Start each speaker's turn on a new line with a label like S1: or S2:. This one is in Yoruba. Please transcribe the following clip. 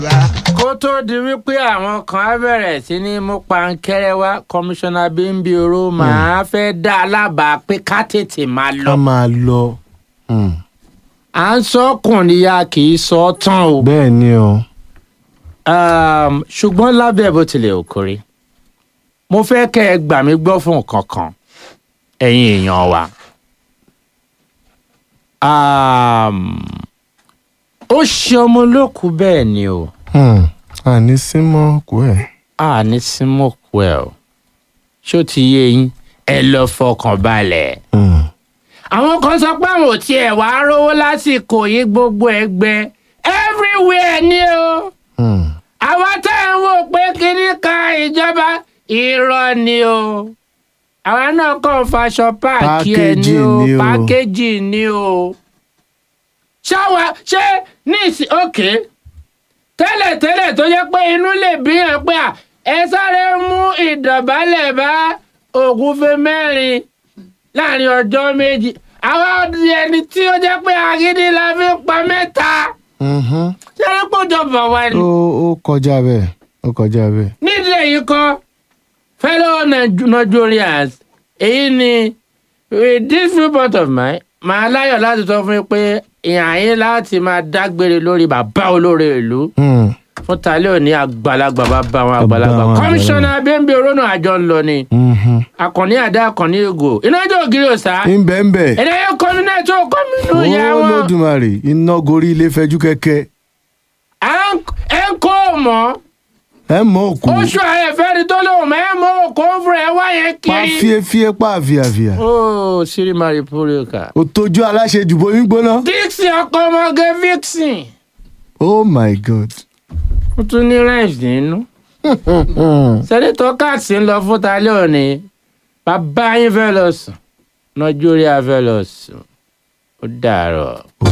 S1: kó tó di wípé àwọn kan á bẹ̀rẹ̀ sí ní mú pankẹ́rẹ́ wá kọmíṣánná bímbíoro máa fẹ́ dá a lábàá pé ká tètè máa lọ.
S2: ká máa lọ. Hmm.
S1: à ń sọ ọkùnrin ya kì í sọ ọ́ tán o.
S2: bẹ́ẹ̀ ni o.
S1: Um, ṣùgbọ́n lábẹ́ bó tilẹ̀ ò kórè mo fẹ́ kẹ́ ẹ gbà mí gbọ́ fún nǹkan kan ẹ̀yin èèyàn wa. Um, ó ṣe ọmọ olókùú bẹ́ẹ̀ ni o
S2: Hmm. àní símọ́ kú ẹ̀.
S1: a ní símọ́kù ẹ̀ o ṣó ti yé yín ẹ lọ fọkàn balẹ̀.
S2: Hmm.
S1: àwọn kan sọ pé àwọn ò tiẹ̀ wá rówó lásìkò yìí gbogbo ẹgbẹ́ everywhere ni o.
S2: Hmm.
S1: àwọn tá à ń wò pé kíní kan ìjọba irọ́ ni o àwa náà kàn faṣọ páàkì ẹ̀ ní o
S2: Pákéjì ni o.
S1: pákéjì ni o ṣáwa ṣé ní ìsìn òkè tẹ́lẹ̀tẹ́lẹ̀ tó yẹ pé inú lè bí yàn pé à ẹ sáré mú ìdọ̀bálẹ̀ bá ògúnfe mẹ́rin láàrin ọjọ́ méjì àwa di ẹni tí ó jẹ́ pé agídí la fi ń pa mẹ́ta
S2: Mhm.
S1: ṣé ẹ pọ̀ jọba wa ni
S2: ó ó kọjá bẹ́ẹ̀ ó kọjá bẹ́ẹ̀.
S1: nídìí èyí kọ́ fellow Nige- Nigerians èyí ni with this viewpoint of mine màá láyọ̀ láti sọ fún yín pé ìhàn yín láti máa dágbére lórí bàbá olóore ìlú
S2: Hmm.
S1: fún tálẹ́ òní àgbàlagbà bàbá àwọn àgbàlagbà
S2: àwọn
S1: kọmíṣánná bímbí orónà àjọ ńlọ ni
S2: Mhm.
S1: àkànní àdá àkànní ègò inájọ́ ògiri òsà
S2: ń bẹ́ẹ̀ ń bẹ́ẹ̀.
S1: ẹ̀dá yẹn kọ́mí náà tó kọ́mí nù ìyá
S2: ó
S1: wọn
S2: lódùmarè iná gorí ilé fẹjú kẹ̀kẹ́
S1: à ń ẹ̀ ń kó o mọ́
S2: ẹ mọ òkú
S1: oṣù àyẹ̀fẹ́ni tó lóun mẹ́ mọ́ òkú fún ẹ wáyé
S2: pa
S1: kiri.
S2: fíefíe pa àfíàfíà
S1: Oh, Siri Maripoka.
S2: òtójú aláṣejù bomi gbóná.
S1: Dixie ọkọ ọmọge Vixen.
S2: oh my god.
S1: Ó tún ní rhymes nínú. Sẹ́nitọ́ Katz ń lọ fún talẹ́ òní. Bàbá yín fẹ́ lọ sùn. Nàìjíríà fẹ́ lọ sùn. Ó dàárọ̀.